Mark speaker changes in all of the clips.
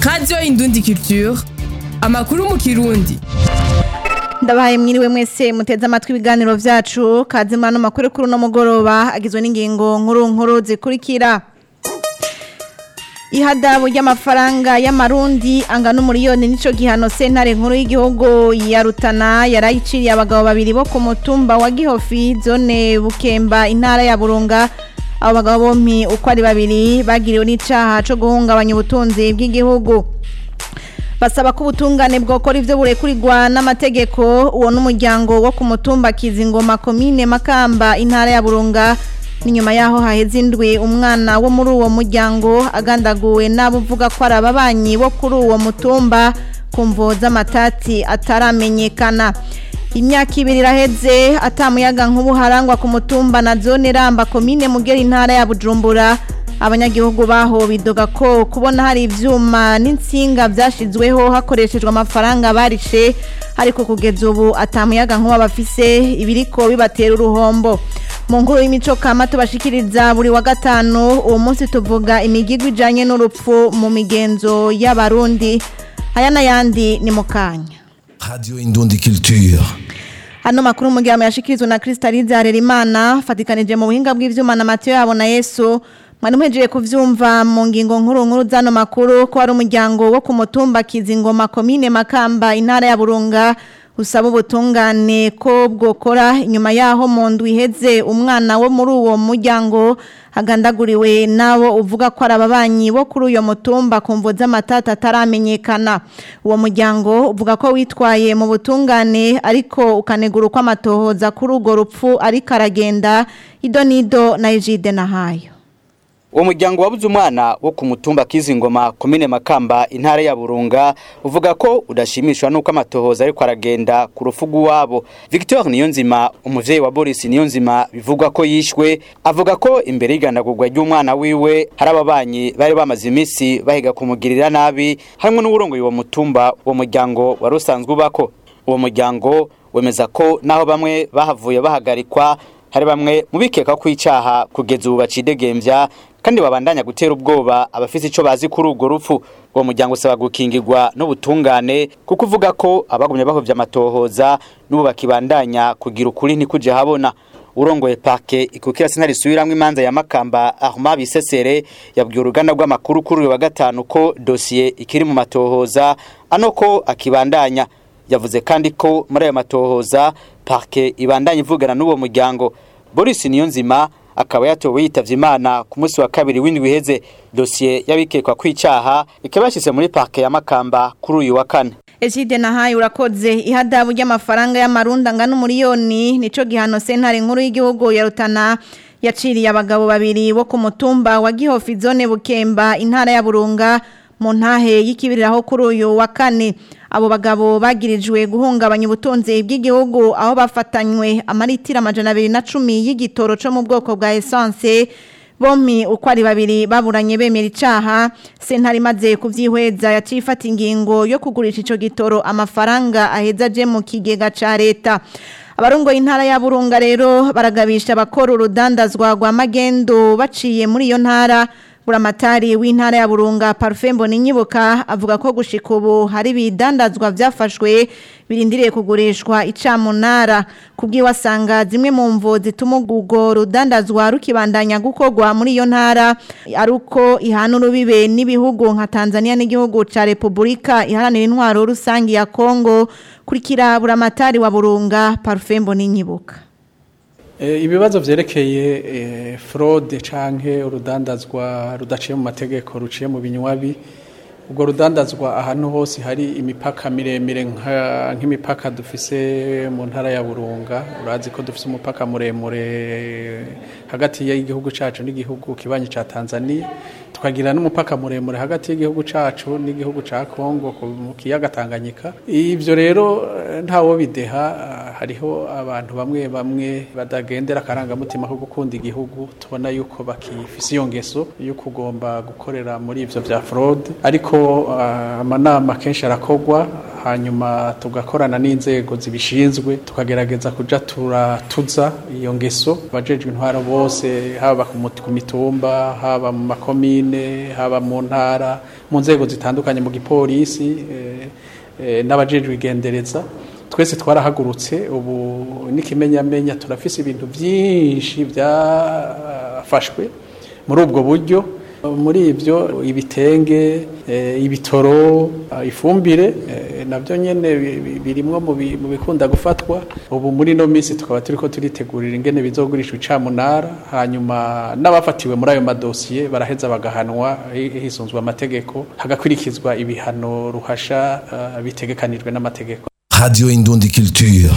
Speaker 1: radiyo indundi culture amakuru mu kirundi
Speaker 2: ndabahaye mwiriwe mwese muteze amatwi ibiganiro vyacu kazima no makuru kuri no mugoroba agizwe n'ingingo nkuru nkuru zikurikira ihadabu ry'amafaranga y'amarundi angana umuriyoni nico gihano sentare nkuru y'igihugu ya Rutana yarayiciriye abagabo babiri bo ku mutumba wa Gihofi zone Bukemba intara ya Burunga abo bagabo bompi uko ari babiri bagiriwe n'icaha co guhungabanya ubutunzi bw'igihugu basaba ko ubutungane bwokora ivyo burekurirwa n'amategeko uwo n'umuryango wo ku mutumba Kizingoma komine Makamba intara ya Burunga n'inyuma yaho haheze indwi umwana wo muri uwo muryango agandaguwe n'abo uvuga ko ari ababanyi bo kuri uwo mutumba ku mvo z'amatati ataramenyekana imyaka ibiri iraheze atamuyaga nk'ubu harangwa ku mutumba na zone ramba komine mugera intara ya bujumbura abanyagihugu baho bidoga ko kubona hari ivyuma n'insinga vyashizweho hakoreshejwe amafaranga barishe ariko kugeza ubu atamuyaga nk'uwo bafise ibiriko bibatera uruhombo mu nkuru y'imico kama tubashikiriza buri wa gatanu uwo munsi tuvuga imigigwi ijanye n'urupfu mu migenzo y'abarundi aya n'ayandi ni mu kanya
Speaker 3: Radio Indundi Culture.
Speaker 2: hano makuru mu gihe yashikirizwa na Kristalize Harerimana fatikanije mu buhinga bw'ivyuma na Mateo yabo na Yesu mwari muhejeje kuvyumva mu ngingo nkuru nkuru zano makuru ko ari umuryango wo ku mutumba Kizingoma komine Makamba intara ya Burunga usaba ubutungane ko bwokora inyuma yaho mu ndwi iheze umwana wo muri uwo muryango hagandaguriwe nabo uvuga ko ari ababanyi bo kuri uyo mutumba ku mvo z'amatata ataramenyekana uwo muryango uvuga ko witwaye mu butungane ariko ukanegura uko amatohoza kuri urwo rupfu ariko aragenda ido n'ido na ejide na hayo
Speaker 4: uwo muryango wabuze umwana wo ku mutumba kizingoma komine makamba intara ya burunga uvuga ko udashimishwa n'uko amatohoza ariko aragenda ku rufu rw'iwabo victor niyonzima umuvyeyi wa boris niyonzima bivugwa ko yishwe avuga ko imbere y'igandagurwa ry'umwana wiwe hari ababanyi bari bamaze iminsi bahiga kumugirira nabi hamwe n'uburongoye uwo mutumba uwo muryango wari usanzwe ubako uwo muryango wemeza ko naho bamwe bahavuye bahagarikwa hari bamwe mu bikeka ko icaha kugeza ubu bacidegembya kandi babandanya gutera ubwoba abafise ico bazi kuri urwo rupfu uwo muryango usaba gukingirwa n'ubutungane kuko uvuga ko abagumye bahovye amatohoza n'ubu bakibandanya kugira ukuri ntikuje habona urongoye parke ikukira sentare isubiramwo imanza ya makamba Armand Bisesere yabwiye uruganda rw'amakuru kuri uyu wa gatanu ko dosiye ikiri mu matohoza ano ko akibandanya yavuze kandi ko muri ayo matohoza parke ibandanya ivugana n'uwo muryango Boris Niyonzima akaba yatowe yitavye Imana ku munsi wa kabiri w'indwi iheze dosiye y'abikekwa kwicaha ikaba yashyize muri parke ya Makamba kuri uyu wa kane
Speaker 2: Ejide na hayi urakoze ihadabu ry'amafaranga y'amarundi angana umuriyoni nico gihano sentare nkuru y'igihugu ya Rutana yaciriye abagabo babiri bo ku mutumba wa Gihofi zone Bukemba intara ya Burunga mu ntahe y'ikibiriraho kuri uyu wa kane abo bagabo bagirijwe guhungabanya ubutunzi bw'igihugu aho bafatanywe amaritira amajana abiri na cumi y'igitoro co mu bwoko bwa essence bompi uko ari babiri baburanye bemera icaha sentare imaze kuvyihweza yaciye ifata ingingo yo kugurisha ico gitoro amafaranga aheza aje mu kigega ca leta abarongoye intara ya Burunga rero baragabisha abakora urudandazwa rwa magendo baciye muri iyo ntara buramatari w'intara ya Burunga Parfait Mboninyibuka avuga ko gushika ubu hari bidandazwa vyafashwe birindiriye kugurishwa icamunara kubwiwasanga zimwe mu mvo zituma ugo rudandazwa rukibandanya gukorwa muri iyo ntara aruko ihana urubibe n'ibihugu nka Tanzania n'igihugu ca Republika iharanira intwaro rusangi ya Kongo kurikira buramatari wa Burunga Parfait Mboninyibuka
Speaker 5: ibibazo vyerekeye fraude canke urudandazwa rudaciye mu mategeko ruciye mu binywabi ubwo rudandazwa ahantu hose hari imipaka miremire nk'imipaka dufise mu ntara ya burunga urazi ko dufise umupaka muremure hagati y'igihugu cacu n'igihugu kibanyi ca tanzania tukagira n'umupaka muremure hagati y'igihugu cacu n'igihugu ca kongo mu kiyaga tanganyika ivyo rero ntawo bideha hariho abantu bamwe bamwe badagendera akarangamutima ko gukunda igihugu tubona yuko bakifise iyo ngeso yo kugomba gukorera muri ivyo vya fraude ariko uh, amanama kenshi arakorwa hanyuma tugakorana n'inzego zibishinzwe tukagerageza kuja turatuza iyo ngeso abajejwe intwaro bose haba ku mitumba haba mu makomine haba mu ntara mu nzego zitandukanye mu gipolisi eh, eh, n'abajejwe igendereza twese twarahagurutse ubu n'ikimenyamenya turafise ibintu byinshi byafashwe muri ubwo buryo muri ibyo ibitenge ibitoro ifumbire nabyo nyine birimwo mu bikunda gufatwa ubu muri ino minsi tukaba turi ko turitegurira ingene bizogurishwa icamunara hanyuma n'abafatiwe muri ayo madosiye baraheza bagahanwa hisunzwe amategeko hagakurikizwa ibihano ruhasha bitegekanijwe n'amategeko
Speaker 3: Radio Indundi Culture.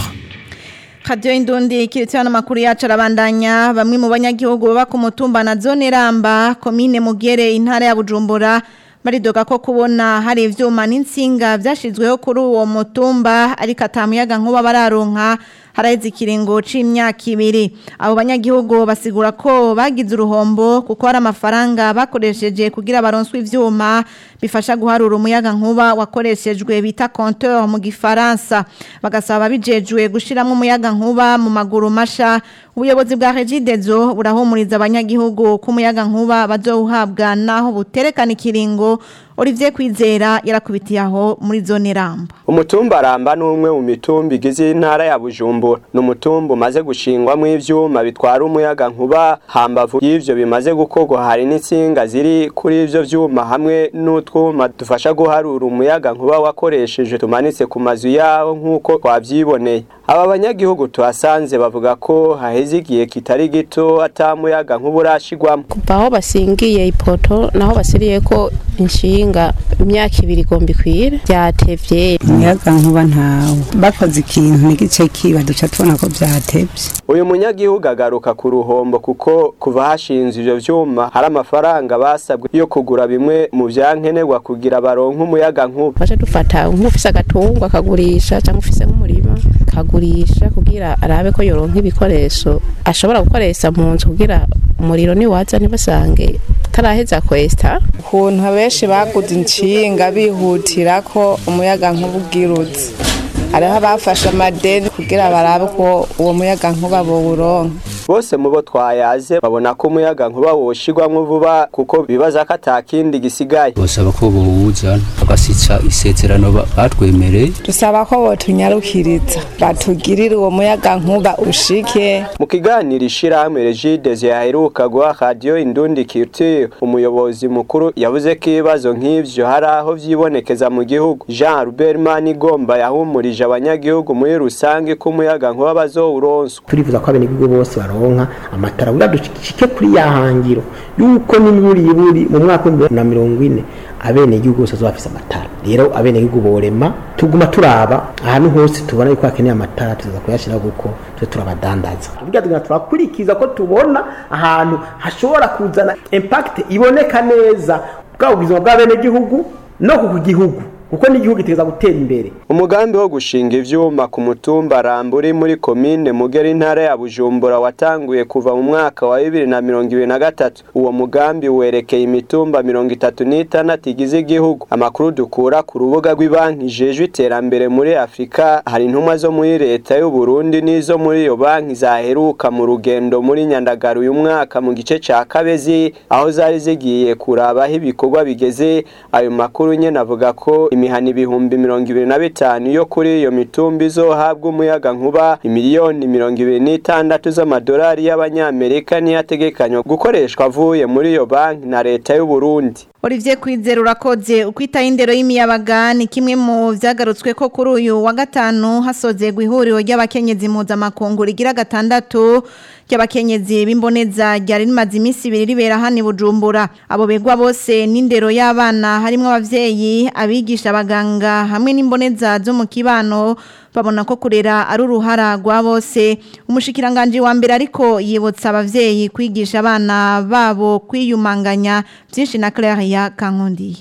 Speaker 2: Radio Indundi kiritiwa n'amakuru yacu arabandanya bamwe mu banyagihugu baba ku mutumba na zone ramba komine mugere intara ya Bujumbura baridoga ko kubona hari ivyuma n'insinga vyashizweho kuri uwo mutumba ariko atamuyaga nkuba bararonka haraheze ikiringo c'imyaka ibiri abo banyagihugu basigura ko bagize uruhombo kuko hari amafaranga bakoresheje kugira baronswe ivyuma bifasha guharura umuyaga nkuba wakoreshejwe bita compteur mu gifaransa bagasaba bijejwe gushiramo umuyaga nkuba mu maguru masha ubuyobozi bwa Regidezo burahumuriza abanyagihugu ko umuyaga nkuba bazowuhabwa naho buterekana ikiringo Olivier Kwizera yarakubitiye aho muri zone ramba
Speaker 6: umutumba ramba ni umwe mu mitumba igize intara ya Bujumbura ni umutumba umaze gushingwamo ivyuma bitwara umuyaga nkuba hambavu y'ivyo bimaze gukorwa hari n'insinga ziri kuri ivyo vyuma hamwe n'utwuma dufasha guharura umuyaga nkuba wakoresheje tumanitse ku mazu yaho nk'uko twavyiboneye aba banyagihugu tuhasanze bavuga ko haheze igihe kitari gito atamuyaga nkuba urashigwamo
Speaker 7: kuva aho basingiye ipoto naho basiriye ko inshinga imyaka ibiri igomba ikwira byatevye
Speaker 8: umuyaga nkuba ntawe bakoze ikintu n'igice kiba duca tubona ko byatevye
Speaker 6: uyu munyagihugu agaruka ku ruhombo kuko kuva hashinze ivyo vyuma hari amafaranga basabwe yo kugura bimwe mu vyankenerwa kugira baronke umuyaga nkuba
Speaker 7: baje dufata nk'ufise agatungwa akagurisha cyangwa ufise nk'umurima akagurisha kugira arabe ko yoronka ibikoresho ashobora gukoresha mu nzu kugira umuriro niwaza ntibasange taraheza kwesta
Speaker 9: ukuntu abenshi baguze inshinga bihutira ko umuyaga nkuba ubwirutse hariho abafashe amadeni kugira barabe ko uwo muyaga nkuba bowuronka
Speaker 6: bose mu bo twayaze babona ko umuyaga nkuba woshigwamwo vuba kuko bibaza ko atakindi gisigaye
Speaker 10: bosaba ko bowuza bagasitsa isezerano batwemereye
Speaker 9: dusaba ko botunyarukiriza batugirire uwo muyaga nkuba ushike
Speaker 6: mu kiganiro ishirahamwe Regides yaheruka guha Radio Indundi Culture umuyobozi mukuru yavuze ko ibibazo nk'ivyo hari aho vyibonekeza mu gihugu Jean Robert Manigomba yahumurije abanyagihugu muri rusange ko umuyaga nkuba bazowuronswa
Speaker 11: turifuza ko abenegihugu bose baronka amatara bura dushike kuri ya hangiro yuko n'imiburi iburi mu mwaka w'ibihumbi na mirongo ine abenegihugu bose bazaba bafise amatara rero abenegihugu borema tuguma turaba ahantu hose tubona yuko hakeneye amatara tuza kuyashiraho kuko twe turabadandaza burya tugenda turakurikiza ko tubona ahantu hashobora kuzana impact iboneka neza bwaba ubuzima bw'abenegihugu no ku gihugu kuko n'igihugu iteza gutera imbere
Speaker 6: umugambi wo gushinga ivyuma ku mutumba ramburi muri komine mugera intara ya bujumbura watanguye kuva mu mwaka wa bibiri na mirongo ibiri na gatatu uwo mugambi werekeye imitumba mirongo itatu n'itandatu igize igihugu amakuru dukura ku rubuga rw'ibanki ijejwe iterambere muri afurika hari intumwa zo muri leta y'u Burundi n'izo muri iyo banki zaheruka mu rugendo muri nyandagaru uyu mwaka mu gice ca kabezi aho zari zigiye kurabaho ibikorwa bigeze ayo makuru nyene avuga ko imihana ibihumbi mirongo ibiri na bitanu yo kuri iyo mitumba izohabwa umuyaga nkuba imiliyoni mirongo ibiri n'itandatu z'amadolari y'abanyamerika niyo ategekanywa gukoreshwa avuye muri iyo banki na leta y'u Burundi
Speaker 2: Olivier Kwizera urakoze ukwitaho indero y'imiyabaga ni kimwe mu vyagarutswe ko kuri uyu wa gatanu hasozegwa ihuriro ry'abakenyezi mpuzamakungu rigira gatandatu ry'abakenyezi b'imboneza ryari rimaze iminsi ibiri ribera hano i Bujumbura abo begwa bose n'indero y'abana harimo abavyeyi abigisha abaganga hamwe n'imboneza zo mu kibano babona ko kurera ari uruhara rwa bose umushikiranganje wa mbere ariko yibutsa abavyeyi kwigisha abana babo kwiyumanganya byinshi na Claire Kankundiye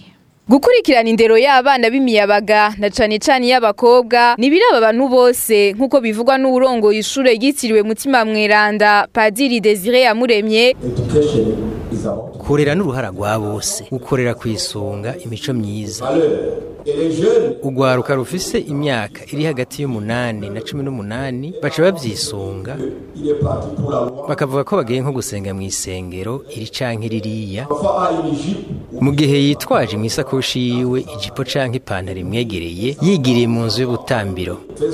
Speaker 12: Gukurikirana indero y'abana b'imiyabaga na cane cane y'abakobwa ni biraba abantu bose nkuko bivugwa n'urongoye ishure ryitiriwe mutima mweranda Padiri Desire Yamuremye
Speaker 13: kurera n'uruhara rwa bose gukorera kwisunga imico myiza ugwaruka rufise imyaka iri hagati y'umunani na cumi n'umunani baca bavyisunga bakavuga ko bagiye nko gusenga mu isengero iri canke ririya mu gihe yitwaje mu isakoshi yiwe ijipo canke ipantaro imwegereye yigiriye mu nzu y'ubutambiro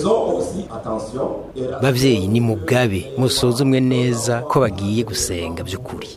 Speaker 13: bavyeyi ni mugabe musuzumwe neza ko bagiye gusenga vy'ukuri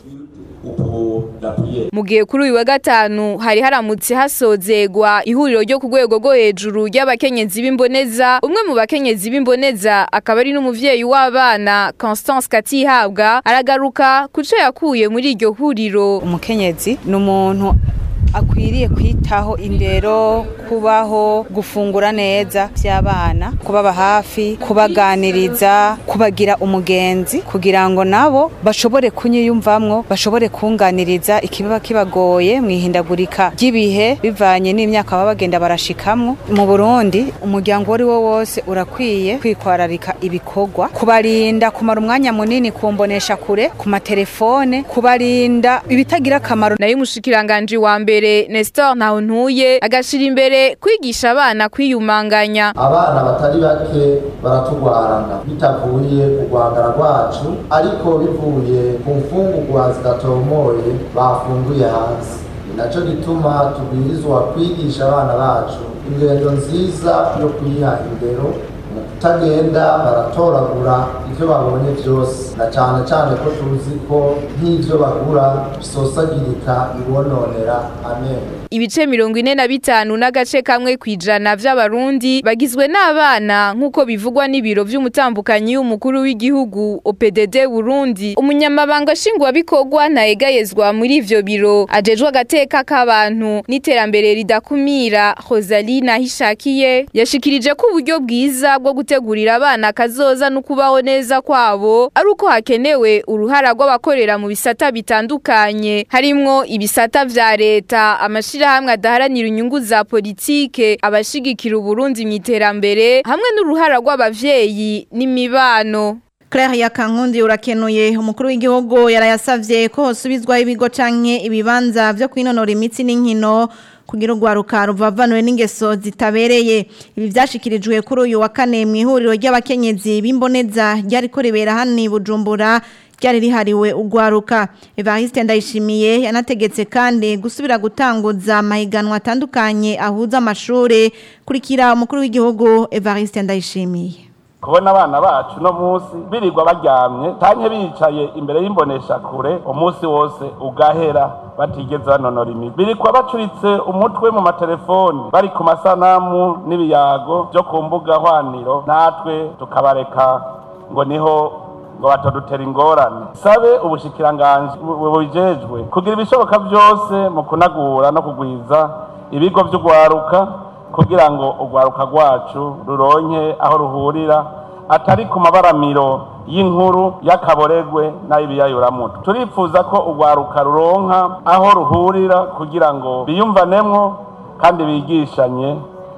Speaker 12: mu gihe kuri uyu wa gatanu hari haramutse hasozegwa ihuriro ryo ku rwego rwo hejuru ry'abakenyezi b'imboneza umwe mu bakenyezi b'imboneza akaba ari n'umuvyeyi w'abana Constance Katihabwa aragaruka kuco yakuye muri iryo huriro
Speaker 14: umukenyezi ni umuntu akwiriye kwitaho indero kubaho gufungura neza by'abana kubaba hafi kubaganiriza kubagira umugenzi kugira ngo nabo bashobore kunyiyumvamwo bashobore kunganiriza ikiba kibagoye mu ihindagurika ry'ibihe bivanye n'imyaka baba bagenda barashikamwo mu Burundi umuryango wari wo wose urakwiye kwitwararika ibikorwa kubarinda kumara umwanya munini kumbonesha kure ku matelefone kubarinda ibitagira akamaro
Speaker 12: nayo umushikiranganje wa mbere Nestor Ntahuntuye agashira imbere kwigisha abana kwiyumanganya
Speaker 15: abana batari bake baratugwarana bitavuye ku rwangara rwacu ariko bivuye ku mfungurwa zidatomoye bafunguye hasi ni nacyo gituma tubwirizwa kwigisha abana bacu ingendo nziza yo kwiha indero mu kutagenda baratoragura ibyo babonye byose na cyane cyane ko tuzi ko nk'ibyo bagura bisosagirika bibononera amenyo
Speaker 12: ibice mirongo ine na bitanu n'agace kamwe ku ijana vy'abarundi bagizwe n'abana nk'uko bivugwa n'ibiro vy'umutambukanyi w'umukuru w'igihugu OPDD Burundi umunyamabanga nshingwabikorwa ntayegayezwa muri ivyo biro ajejwe agateka k'abantu n'iterambere ridakumira Rosalie Nahishakiye yashikirije ko uburyo bwiza bwo gutegurira abana kazoza no kubaho neza kwabo ari uko hakenewe uruhara rw'abakorera mu bisata bitandukanye harimwo ibisata vya leta amashi amashirahamwe adaharanira inyungu za politike abashigikira uburundi mu iterambere hamwe n'uruhara rw'abavyeyi n'imibano
Speaker 2: Claire Yakankundi urakenuye umukuru w'igihugu yarayasavye ko hosubizwa ibigo canke ibibanza vyo kwinonora imitsi n'inkino kugira urwaruka ruvavanwe n'ingeso zitabereye ibi vyashikirijwe kuri uyu wa kane mu ihuriro ry'abakenyezi b'imboneza ryariko ribera hano i Bujumbura ryari rihariwe ugwaruka Evariste Ndayishimiye yanategetse kandi gusubira gutanguza amahiganwa atandukanye ahuza amashure kurikira umukuru w'igihugu Evariste Ndayishimiye
Speaker 16: kubona abana bacu no munsi birirwa baryamye canke bicaye imbere y'imbonesha kure umunsi wose ugahera batigeze banonora imitsi birikwa bacuritse umutwe mu matelefoni bari ku masanamu n'ibiyago byo ku mbuga hwaniro natwe tukabareka ngo niho ngo batadutera ingorane sabe ubushikiranganje bubijejwe kugira ibishoboka byose mu kunagura no kugwiza ibigo by'ugwaruka kugira ngo urwaruka rwacu ruronke aho ruhurira atari ku mabaramiro y'inkuru y'akaboregwe n'ay'ibiyayuramutwe turifuza ko urwaruka ruronka aho ruhurira kugira ngo biyumvanemwo kandi bigishanye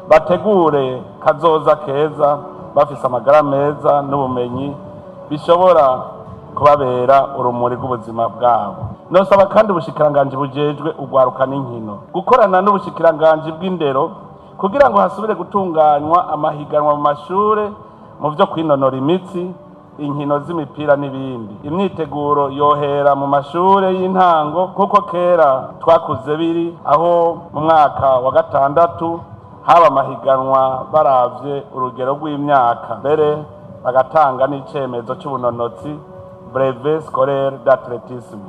Speaker 16: bategure kazoza keza bafise amagara meza n'ubumenyi bishobora kubabera urumuri rw'ubuzima bwabo nosaba kandi ubushikiranganje bujejwe urwaruka n'inkino gukorana n'ubushikiranganje bw'indero kugira ngo hasubire gutunganywa amahiganwa mu mashure mu byo kwinonora imitsi inkino z'imipira n'ibindi imyiteguro yohera mu mashure y'intango kuko kera twakuze biri aho mu mwaka wa gatandatu haba amahiganwa baravye urugero rw'imyaka mbere bagatanga n'icemezo c'ubunonotsi brevet scolaire d'athlétisme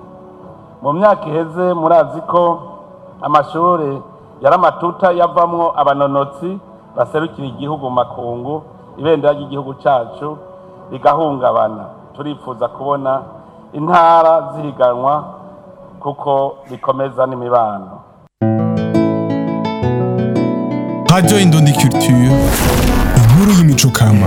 Speaker 16: mu myaka iheze murazi ko amashuri yari amatuta yavamwo abanonotsi baserukira igihugu mu makungu ibendera ry'igihugu cyacu rigahungabana turifuza kubona intara zihiganwa kuko bikomeza n'imibano
Speaker 17: Radio Indundi Culture, inkuru y'imico kama.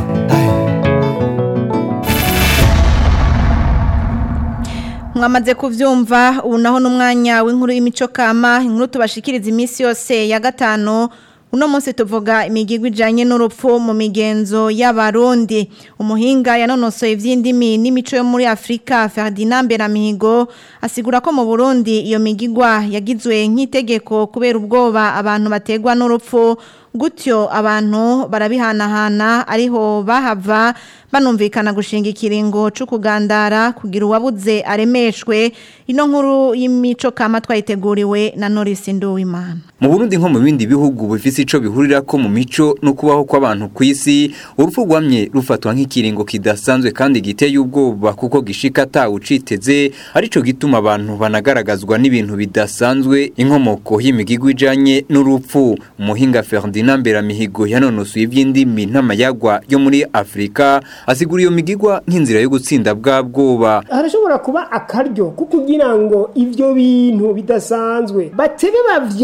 Speaker 2: mwamaze kuvyumva ubu naho n'umwanya w'inkuru y'imico kama inkuru tubashikiriza iminsi yose ya gatanu uno munsi tuvuga imigigwi ijanye n'urupfu mu migenzo y'abarundi umuhinga yanonosoye ivy'indimi n'imico yo muri Afrika Ferdinand Beramihigo asigura ko mu Burundi iyo migigwa yagizwe nk'itegeko kubera ubwoba abantu bategwa n'urupfu gutyo abantu barabihanahana ariho bahava banumvikana gushinga ikiringo cyo kugandara kugira uwabuze aremeshwe ino nkuru y'imico kama twayiteguriwe na Norris Nduwimana
Speaker 18: mu Burundi nko mu bindi bihugu bifise ico bihurira ko mu mico no kubaho kw'abantu kw'isi urupfu rwamye rufatwa nk'ikiringo kidasanzwe kandi giteye ubwoba kuko gishika atawuciteze arico gituma abantu banagaragazwa n'ibintu bidasanzwe inkomoko y'imigigwi ijanye n'urupfu umuhinga Ferdinand Beramihigo yanonosoye ivy'indimi n'amayagwa yo muri Afrika asigura iyo migigwa nk'inzira yo gutsinda bwa bwoba
Speaker 19: harashobora kuba akaryo ko kugira ngo ivyo bintu bidasanzwe batebe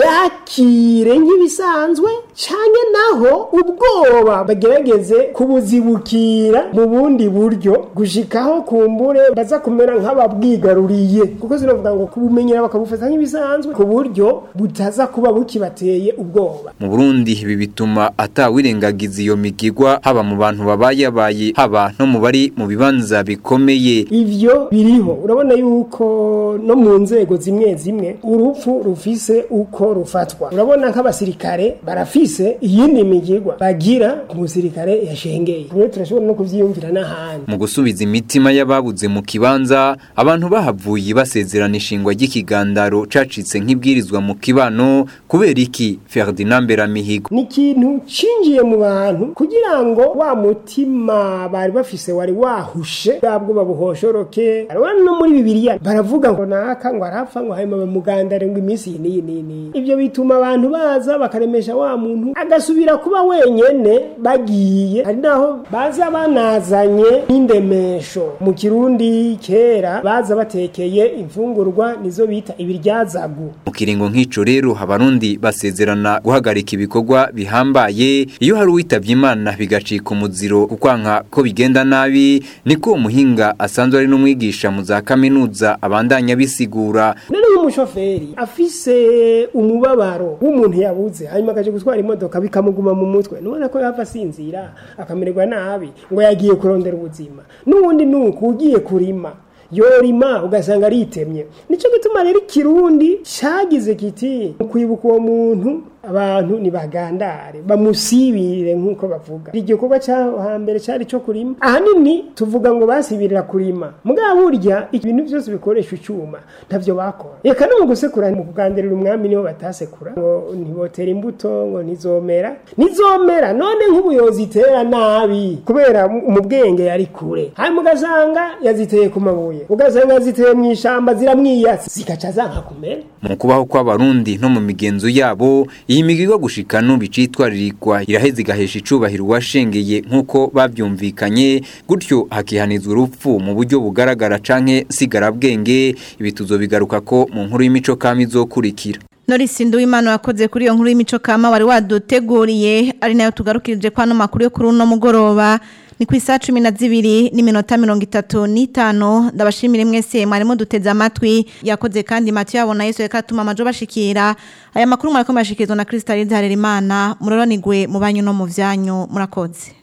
Speaker 19: bavyakire nk'ibisanzwe canke naho ubwoba bagerageze kubuzibukira mu bundi buryo gushikaho kumbure baza kumera nk'ababwigaruriye kuko sinovuga ngo kubumenyera bakabufata nk'ibisanzwe ku buryo butaza kuba bukibateye ubwoba
Speaker 18: mu Burundi ibi bituma atawirengagiza iyo migigwa haba mu bantu babayabaye haba no mu bari mu bibanza bikomeye
Speaker 19: ivyo biriho urabona yuko no mu nzego zimwe zimwe urupfu rufise uko rufatwa urabona nk'abasirikare barafise iyindi migigwa bagira ku musirikare yashengeye rero turashobora no kuvyiyumvira n'ahandi
Speaker 18: mu gusubiza imitima y'ababuze mu kibanza abantu bahavuye basezerana ishingwa ry'ikigandaro cacitse nk'ibwirizwa mu kibano kubera iki Ferdinand Beramihigo
Speaker 19: ni ikintu cinjiye mu bantu kugira ngo wa mutima bari bafise wari wahushe bwabwo babuhoshoroke arabona no muri bibiliya baravuga ngo naka ngo arapfa ngo hanyuma bamugandare ngo iminsi iyi n'iyi n'iyi ibyo bituma abantu baza bakaremesha wa muntu agasubira kuba wenyene bagiye hari naho baza banazanye n'indemesho mu kirundi kera baza batekeye imfungurwa nizo bita ibiryazagu
Speaker 18: mu kiringo nk'ico rero abarundi basezerana guhagarika ibikorwa bihambaye iyo hari uwitavye imana bigacika umuziro kukwanka ko bigenda nabi niko umuhinga asanzwe ari n'umwigisha mu za kaminuza abandanya bisigura
Speaker 19: rero nk'umushoferi afise umubabaro w'umuntu yabuze hanyuma akaje gutwara imodoka bikamuguma mu mutwe nubona ko yava asinzira akamererwa nabi ngo yagiye kurondera ubuzima n'ubundi nuko ugiye kurima yorima ugasanga aritemye nico gituma rero ikirundi cagize kiti kwibuka uwo muntu abantu nibagandare bamusibire nk'uko bavuga iryo kuba hambere cyari cyo kurima ahanini tuvuga ngo basibirira kurima mugabo burya ibintu byose bikoresha icyuma ntavyo bakora reka no mu gusekura mu kugandirira umwami niho batasekura ngo ntibotera imbuto ngo ntizomera nizomera none nk'ubuyobozi itera nabi kubera mu bwenge yari kure hanyuma ugasanga yaziteye ku mabuye ugasanga yaziteye mu ishamba ziramwiyatsa zikaca zanka kumera
Speaker 18: mu kubaho kw'abarundi no mu migenzo yabo iyi migirwa gushika nubi citwaririkwa iraheze igahesha icubahiro uwashengeye nk'uko bavyumvikanye gutyo hakihanizwa urupfu mu buryo bugaragara canke sigarabwenge ibi tuzobigaruka ko mu nkuru y'imico kama izokurikira
Speaker 2: Norisi Nduwimana wakoze kuri iyo nkuru y'imico kama wari waduteguriye ari nayo tugarukirije kwa no makuru yo kuri uno mugoroba ni ku isaha cumi na zibiri n'iminota mirongo itatu n'itanu ndabashimire mwese mwarimo duteze amatwi yakoze kandi mati yabona yesu reka atuma amajo bashikira aya makuru mwariko murashikirizwa na Crystal Harerimana muroronigwe mu banyu no mu vyanyu murakoze